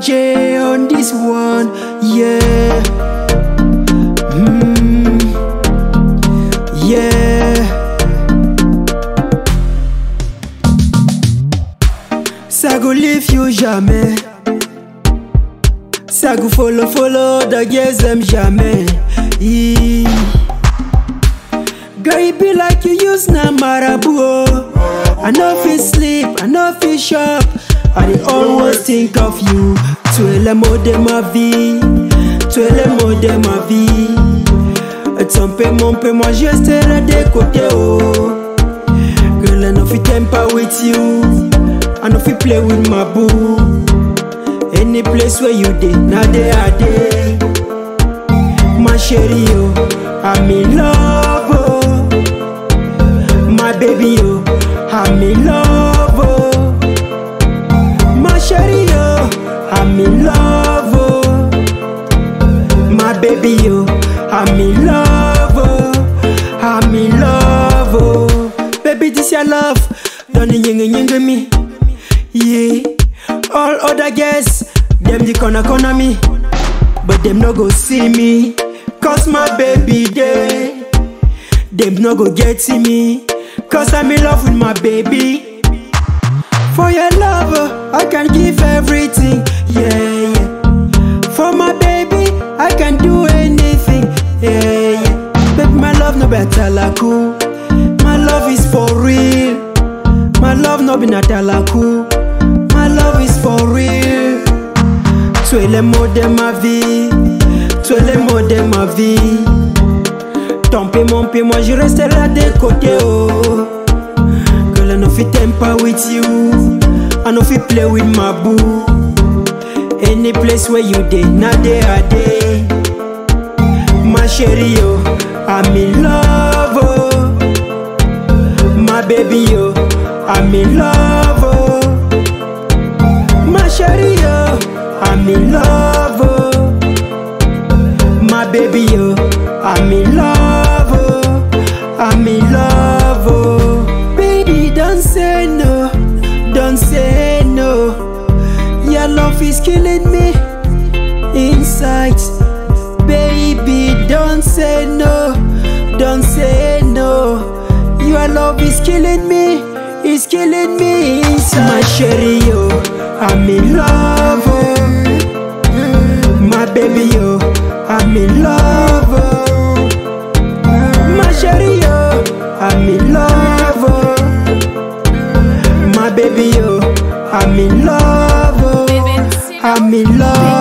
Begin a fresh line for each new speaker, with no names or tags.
J on this one, yeah. Mm, yeah. Ça go leave you jamais. Ça go follow follow the girls them jamais. Yeah. Girl, it be like you use na marabu. oh. I know fit sleep, I know fit shop. I dey always think of you. Tu es le mot de ma vie, tu es le mot de ma vie. Ton peu, mon peu, moi je resterai de côté. Oh. Girl, I know fit temper with you. I know fit play with my boo. Any place where you dey, na there I dey. My chérie, oh, I'm in love, oh. My baby, oh, I'm in love, oh. My chérie, oh, I'm in love, oh. My baby, oh, I'm in love, oh. I'm in love, oh. Baby, this your love, don't ying ying me, yeah. All other girls, them the corner corner me. But them no go see me Cause my baby there Them no go get to me Cause I'm in love with my baby For your love uh, I can give everything Yeah, yeah For my baby I can do anything Yeah, yeah Baby my love no better like you My love is for real My love no be natalaku My love is for real tu es le mot de ma vie, tu es le mot de ma vie. Ton peu, mon peu, moi je resterai de côté. Oh. Girl, I know fit temper with you, I know fit play with my boo. Any place where you dey, na there I dey. My chérie, oh, I'm in love, oh. My baby, oh, I'm in love, oh. My chérie, oh, I'm in love, oh. My baby, oh, I'm in love, oh. I'm in love, oh. Baby, don't say no, don't say no. Your love is killing me inside. Baby, don't say no, don't say no. Your love is killing me, it's killing me inside. My chérie, oh, I'm in love, oh. My baby, oh, I'm in love, oh. My chérie, oh, I'm in love, oh. My baby, oh, I'm in love, oh. I'm in love.